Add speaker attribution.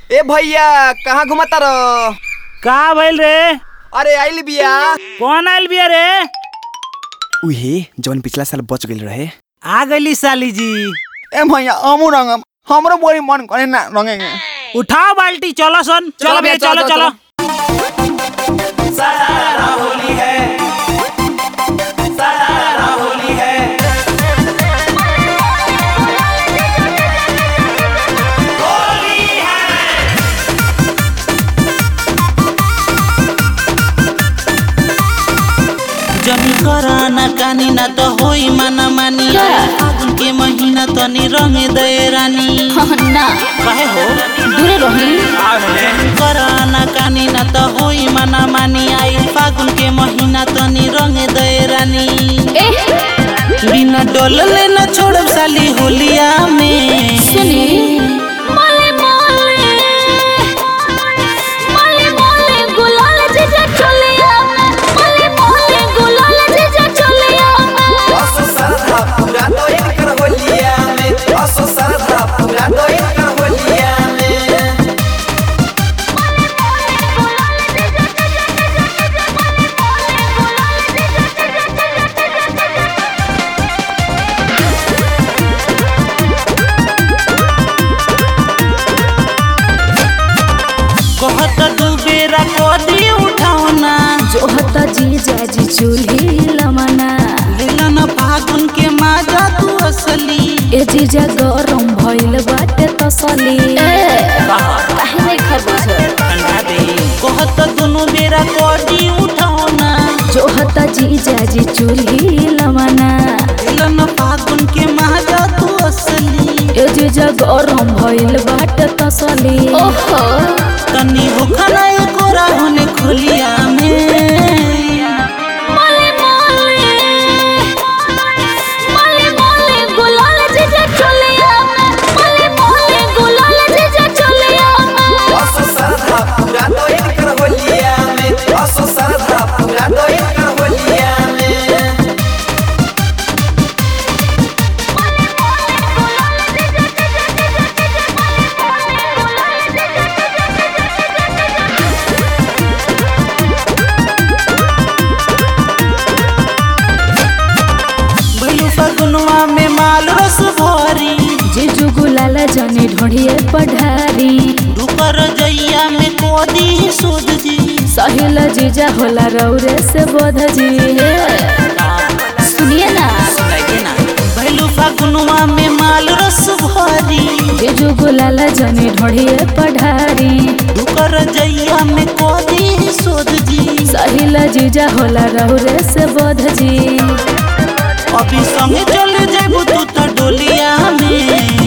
Speaker 1: ए भैया कहाँ घुमाता रह
Speaker 2: का भइल रे
Speaker 1: अरे आइल बिया
Speaker 2: कौन आइल बिया रे
Speaker 1: उहे जौन पिछला साल बच गइल रहे
Speaker 2: आ गइली साली जी
Speaker 1: ए भैया हमू रंगम हमरो बड़ी मन करे ना रंगेंगे
Speaker 2: उठाओ बाल्टी चलो सन
Speaker 1: चलो
Speaker 2: चलो भैया
Speaker 1: भैया,
Speaker 2: चलो
Speaker 1: चलो,
Speaker 2: चलो
Speaker 3: जनी कराना कानी ना तो होई माना मानी फागुन के महीना तनी रंगे दे रानी
Speaker 4: ना
Speaker 3: काहे हो
Speaker 4: दूरे रही
Speaker 3: कराना कानी ना तो होई माना मानी आई फागुन के महीना तनी रंगे दे रानी
Speaker 4: ए
Speaker 3: बिना डोलले न छोड़ब साली होलिया में
Speaker 4: सुनी मले मले मले मले गुलाल जीजा चलिया मले मले गुलाल जीजा चलिया
Speaker 1: असो सरधा पूरा तो इनकर होलिया में असो सरधा पूरा तो इनकर होलिया में
Speaker 3: कहत दू बेरा कदी उठावना
Speaker 4: जो हता जीजा जी चूल्ही लमना
Speaker 3: लेलन फागुन के माजा तू असली
Speaker 4: ए जीजा गरम भइल बाटे तसली काहे नहीं खबुझ
Speaker 3: ठंडा दे कहत दुनु बेरा कदी उठावना
Speaker 4: जो हता जीजा जी चूल्ही लमना
Speaker 3: लेलन फागुन के माजा तू असली
Speaker 4: ए जीजा गरम भइल बाटे तसली ओहो
Speaker 3: तनी होखना कोरा होने खोलिया में
Speaker 4: मले मले मले मले गुलाल जीजा चलिया मले मले गुलाल जीजा चलिया
Speaker 1: असो सरधा पूरा तो इनकर होलिया में असो सरधा पूरा तो इनकर होलिया में
Speaker 3: भइलु फगुनवा में माल रस भरी
Speaker 4: जीजू गुलाल जने ढोढ़िए पढ़ारी
Speaker 3: दुपर जइया में कोदी सुध जी
Speaker 4: सहिल जीजा होला रौरे से बोध जी सुनिए ना
Speaker 3: भइलु फगुनवा में माल रस भरी
Speaker 4: जीजू गुलाल जने ढोढ़िए पढ़ारी
Speaker 3: दुपर जइया में कोदी सुध जी
Speaker 4: सहिल जीजा होला रौरे से बोध जी
Speaker 3: अभी संगे चल जाबू तू तो डोलिया में